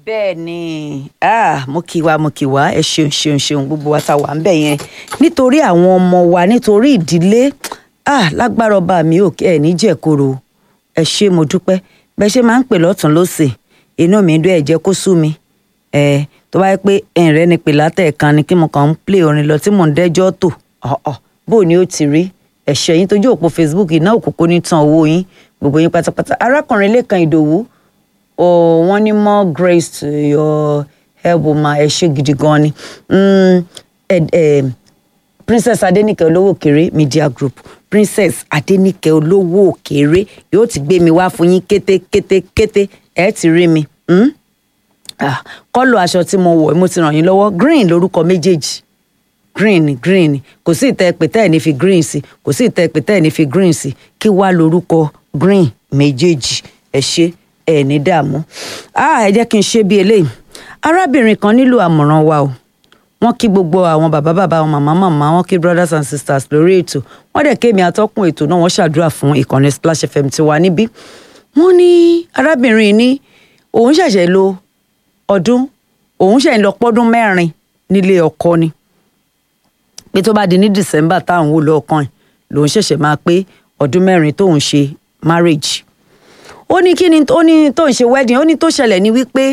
bẹ́ẹ̀ ni ah, mo kí wa mo kí wa ẹ ṣeun ṣeun ṣeun gbogbo wa ta wà ń bẹ̀ yẹn nítorí àwọn ọmọ wa nítorí ìdílé ah, lágbára ọba mi ò ẹ ní jẹ̀koro ẹ ṣé mo dúpẹ́ bẹ́ẹ̀ ṣe máa ń pè lọ́tún lọ́sẹ̀ inú mi dún ẹ̀ jẹ́ kó sú mi ẹ tó bá yẹ pé ẹ̀rẹ́ ni pè látẹ̀ẹ̀kan ni kí mo kàn ń play orin lọ tí mò ń dẹ́jọ́ tò ọ̀ọ̀ bó ni ó ti rí ẹ̀ṣẹ̀ yín tójú òpó Facebook iná òkùnkùn ní tan owó yín gbogbo yín pátápátá arákùnrin Lékan Ìdòwú oh, wọ́n ní more grace to your help ma ẹ ṣé gidi gan ni mm, eh, eh, princess adenike olówó òkèrè media group princess adenike olówó òkèrè yóò ti gbé mi wá fún yín kété kété kété ẹ ti rí mi mm? ah, kọ́lù aṣọ tí mo wọ̀ mo ti ràn yín lọ́wọ́ green lórúkọ méjèèjì green green kò sí ìtẹ́ pé tẹ́ ẹ̀ ní fi green sí kò sí ìtẹ́ pé tẹ́ ẹ̀ ní fi green sí kí wá lórúkọ green méjèèjì ẹ ṣé ẹ ní dààmú ah ẹ jẹ́ kí n ṣe bí eléyìí arábìnrin kan nílò àmọ̀ràn wa o wọ́n kí gbogbo àwọn bàbá bàbá àwọn màmá màmá wọ́n kí brothers and sisters lórí ètò wọ́n dẹ̀ kémi atọ́kùn ètò náà wọ́n ṣàdúrà fún ìkànnì Splash FM tiwa níbí wọ́n ní arábìnrin ní òun ṣẹ̀ṣẹ̀ lo ọdún òun ṣẹ̀ ń lọ pọ́dún mẹ́rin nílé ọkọ ni pé tó bá di ní December táwọn wò lọ́ọ̀kan ẹ̀ lòun ṣẹ̀ṣẹ̀ máa pé ọdún mẹ́rin tóun ṣe marriage ó ní kí ni ó ní tó ń ṣe wedding ó ní tó ṣẹlẹ̀ ní wípé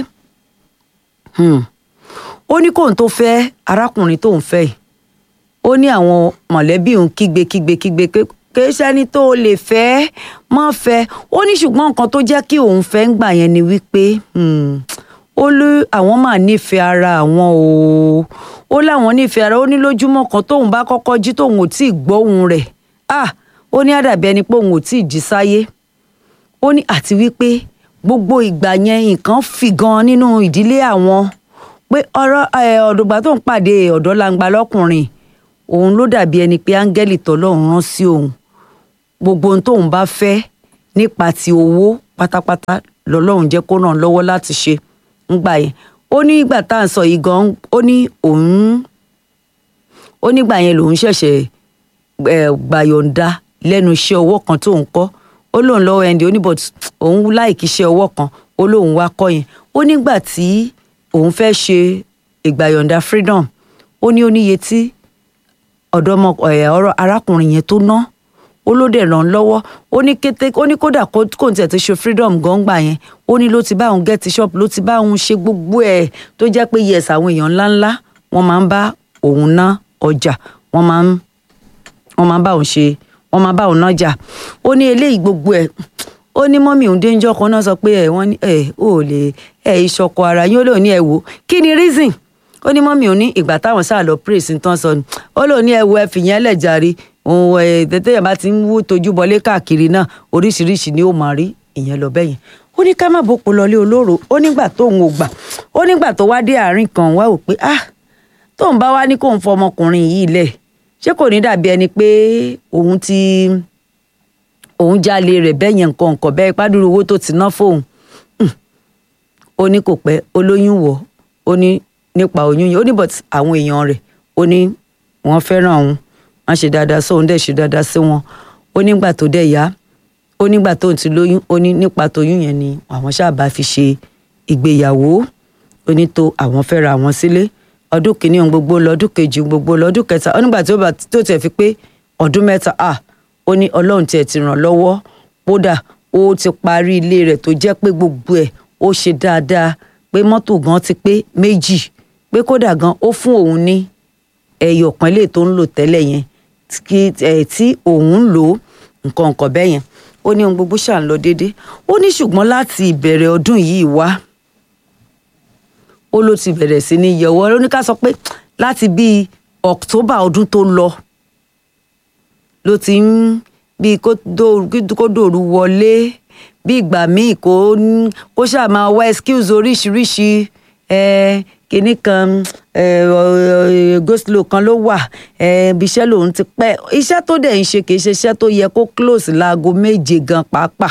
ó ní kóun tó fẹ́ arákùnrin tóun fẹ́ yìí ó ní àwọn mọ̀lẹ́bí òun kígbe kígbe kígbe pé kìí ṣẹ́ni tó lè fẹ́ má fẹ́ ó ní ṣùgbọ́n nǹkan tó jẹ́ kí òun fẹ́ ń gbà yẹn ni wípé ó lé àwọn máa nífẹ̀ẹ́ ara àwọn o ó láwọn nífẹ̀ẹ́ ara ó ní lójúmọ́ kan tóun bá kọ́kọ́ jí tóun ò tí ì gbóhùn rẹ̀ ah ó ní àdàbí ẹni pé òun ò tí ì jí sáyé ó ní àti wípé gbogbo ìgbà yẹn nǹkan fì gan nínú ìdílé àwọn pé ọ̀rọ̀ ọ̀dọ̀gbà tó ń pàdé ọ̀dọ́ langba lọ́kùnrin òun ló dàbí ẹni pé áńgẹ́lì tọ́lọ́run rán sí òun gbogbo ohun tóun bá fẹ́ nípa ti owó pátápátá lọ́lọ́run jẹ́ kó ràn lọ́wọ́ láti ṣe ńgbà yẹn ó ní ìgbà tá à ń sọ yìí gan ó ní òun ó nígbà yẹn lòun ṣẹ̀ṣẹ̀ gbàyọ̀ǹda lẹ́nu iṣẹ́ ọwọ́ kan tóun kọ́ ó lóun lọ́wọ́ ẹni ó ní but òun láìkí iṣẹ́ ọwọ́ kan ó lóun wá kọ́ yẹn ó nígbà tí òun fẹ́ ṣe ìgbàyọ̀ǹda freedom ó ní oníye tí ọ̀dọ́mọ ọ̀rọ̀ arákùnrin yẹn tó ná ó ló dẹ̀ ràn lọ́wọ́ ó ní kété ó ní kódà kó n tiẹ̀ ti ṣe freedom gangba yẹn ó ní ló ti bá òun get shop ló ti bá òun ṣe gbogbo ẹ̀ tó jẹ́ pé yes àwọn èèyàn ńláńlá wọ́n máa ń bá òun ná ọjà wọ́n máa ń wọ́n máa ń bá òun ṣe wọ́n máa bá òun nájà ó ní eléyìí gbogbo ẹ̀ ó ní mọ́mí òun déńjọ́ kan náà sọ pé ẹ̀ wọ́n ní ẹ̀ ò lè ẹ̀ ìṣọ̀kọ ara yín ó lóun ní ẹ̀ wò kí ni reason ó ní mọ́mí òun ní ìgbà táwọn sáà lọ praise ń tán sọ ni ó lóun ní ẹ̀ wo ẹ̀ fìyẹn lẹ̀ jàre òun ẹ̀ tètè yẹn bá ti ń wú tójú bọlé káàkiri náà oríṣiríṣi ni ó máa rí ìyẹn lọ bẹ́yẹn ó ní ká má bòpò lọlé olóró ó nígbà tóun ò gbà ó nígbà tó wá dé àárín kan wá wò pé ah tóun bá wá ní kóun fọ ọmọkùnrin yìí lẹ̀ ṣé kò ní dàbí ẹni pé òun ti òun jalè rẹ̀ bẹ́ẹ̀ yẹn nǹkan nǹkan bẹ́ẹ̀ pàdúrú owó tó ti ná fóun ó ní kò pẹ́ olóyún wọ̀ ó ní nípa oyún yẹn ó ní but àwọn èèyàn rẹ̀ ó ní wọ́n fẹ́ràn òun wọ́n ṣe dáadáa sóun dẹ̀ ṣe dáadáa sí wọn ó nígbà tó dẹ̀ yá ó nígbà tó ti lóyún ó ní nípa tóyún yẹn ni àwọn ṣáàbà fi ṣe ìgbéyàwó ó ní tó àwọn fẹ́ra àwọn sílé ọdún kìíní ohun gbogbo lọ́dún kejì ohun gbogbo lọ́dún kẹta ó nígbà tó tiẹ̀ fi pé ọdún mẹ́ta ah ó ní ọlọ́run tiẹ̀ ti ràn lọ́wọ́ kódà ó ti parí ilé rẹ̀ tó jẹ́ pé gbogbo ẹ̀ ó ṣe dáadáa pé mọ́tò gan ti pé méjì pé kódà gan ó fún òun ní ẹyọ kan lè tó ń lò tẹ́lẹ̀ yẹn tí òun ń lò nǹkan nǹkan bẹ́ẹ̀ yẹn ó ní ohun gbogbo ṣà ń lọ déédéé ó ní ṣùgbọ́n láti ìbẹ̀rẹ̀ ọdún yìí wá ó ló ti bẹ̀rẹ̀ sí ní yẹ̀wọ́ ó ní ká sọ pé láti bíi October ọdún tó lọ ló ti ń bí kó dòru wọlé bí ìgbà míì kó kó ṣáà máa wá excuse oríṣiríṣi kinní kan goslow kan ló wà ibi iṣẹ́ lòun ti pẹ́ iṣẹ́ tó dẹ̀ ń ṣe kì í ṣe iṣẹ́ tó yẹ kó close láago méje gan pàápàá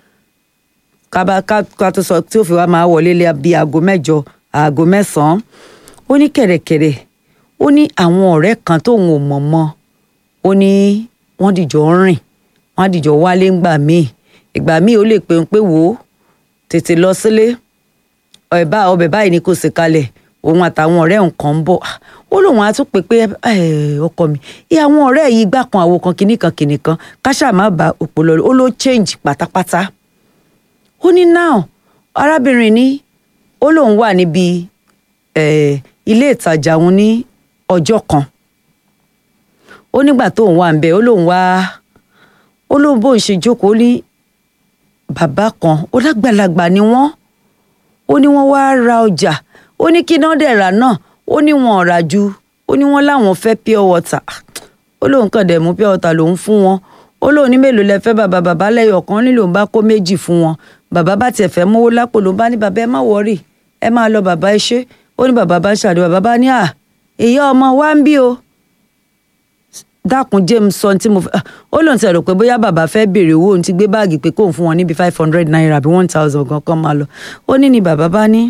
kábà ká tó sọ tí ó fi wá máa wọlé lé bí aago mẹ́jọ aago mẹ́sàn-án ó ní kẹ̀rẹ̀kẹ̀rẹ̀ ó ní àwọn ọ̀rẹ́ kan tóun ò mọ̀ mọ́ ó ní wọ́n dìjọ ń rìn wọ́n á dìjọ wálé ńgbà míì ìgbà míì ó lè pè ń pé wò ó tètè lọ sílé ẹ̀bá ọbẹ̀ báyìí ni kò sì kalẹ̀ òun àtàwọn ọ̀rẹ́ nǹkan ń bọ̀ ó lóun á tún pè pé ọkọ mi ìyá àwọn ọ̀rẹ́ yìí gbà kan àwo kan kìnnìkan kìnnìkan káṣá má ba òpó lọ ó ló change pátápátá ó ní now arábìnrin ní ó lóun wà níbi ilé ìtajà òun ní ọjọ́ kan ó nígbà tóun wà ń bẹ ó lóun wá ó lóun bóun ṣe jókòó ní bàbá kan ó lágbàlagbà ni wọ́n ó ní wọ́n wáá ra ọjà ó ní kí náà dẹ̀ rà náà ó ní wọn ò rà ju ó ní wọ́n láwọn fẹ́ pure water ó lóun kàn dẹ̀ mú pure water lòun fún wọn ó lóun ní mélòó lẹ fẹ́ bàbá bàbá lẹ́yọ̀ kan ní lòun bá kó méjì fún wọn bàbá bá tiẹ̀ fẹ́ mówó lápò ló bá ní bàbá ẹ má wọrí ẹ máa lọ bàbá ẹ ṣe ó ní bàbá bá ṣàdé bàbá bá ní à èyí ọmọ wa ń bí o dákun james sọ tí mo fẹ́ ó lóun ti rò pé bóyá bàbá fẹ́ béèrè owó òun ti gbé báàgì pé kóun fún wọn níbi five hundred naira àbí one thousand gan kan máa lọ ó ní ni bàbá bá ní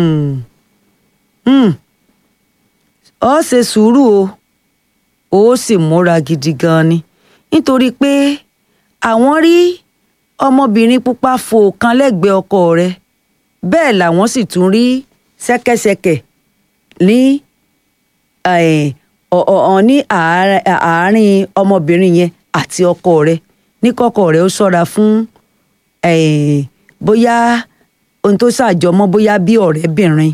ọ ṣe sùúrù o ó sì múra gidi gan ni nítorí pé àwọn rí ọmọbìnrin pupa fò kan lẹ́gbẹ̀ẹ́ ọkọ rẹ̀ bẹ́ẹ̀ làwọn sì tún rí ṣẹ́kẹ́ṣẹkẹ̀ ní ọ̀ ní àárín ọmọbìnrin yẹn àti ọkọ rẹ̀ ní kọ́kọ́ rẹ̀ ó ṣọ́ra fún bóyá ohun tó ṣàjọmọ́ bóyá bí ọ̀rẹ́bìnrin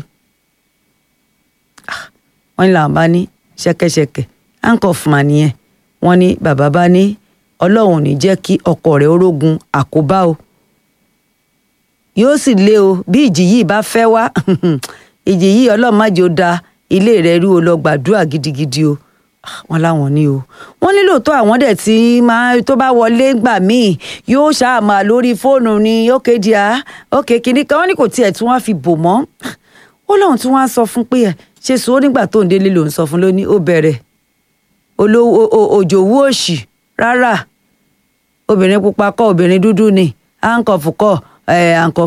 wọ́n ní làwọn bá ní ṣẹ́kẹ́ṣẹkẹ̀ handcuff mà nìyẹn wọ́n ní bàbá bá ní ọlọ́run ò ní jẹ́ kí ọkọ rẹ̀ orógun àkóbá o yóò sì lé o bí ìjì yìí bá fẹ́ wá ìjì yìí ọlọ́run má jẹ́ ó da ilé rẹ̀ rú o lọ gbàdúrà gidigidi o wọ́n láwọn ní o wọ́n ní lóòótọ́ àwọn dẹ̀ tí máa tó bá wọlé gbà míì yóò ṣáàmà lórí fóònù ní ókè díà ókè kìíní kan wọ́n ní kò tiẹ̀ tí wọ́n fi bò mọ́ ó lóun tí wọ́n á sọ fún pé ẹ̀ ṣe sùn ó nígbà tó ń délé lòun sọ fún lóní ó bẹ̀rẹ̀ olówó òjòwú òṣì rárá obìnrin pupa kọ́ obìnrin dúdú ni handcuff kọ́ handcuff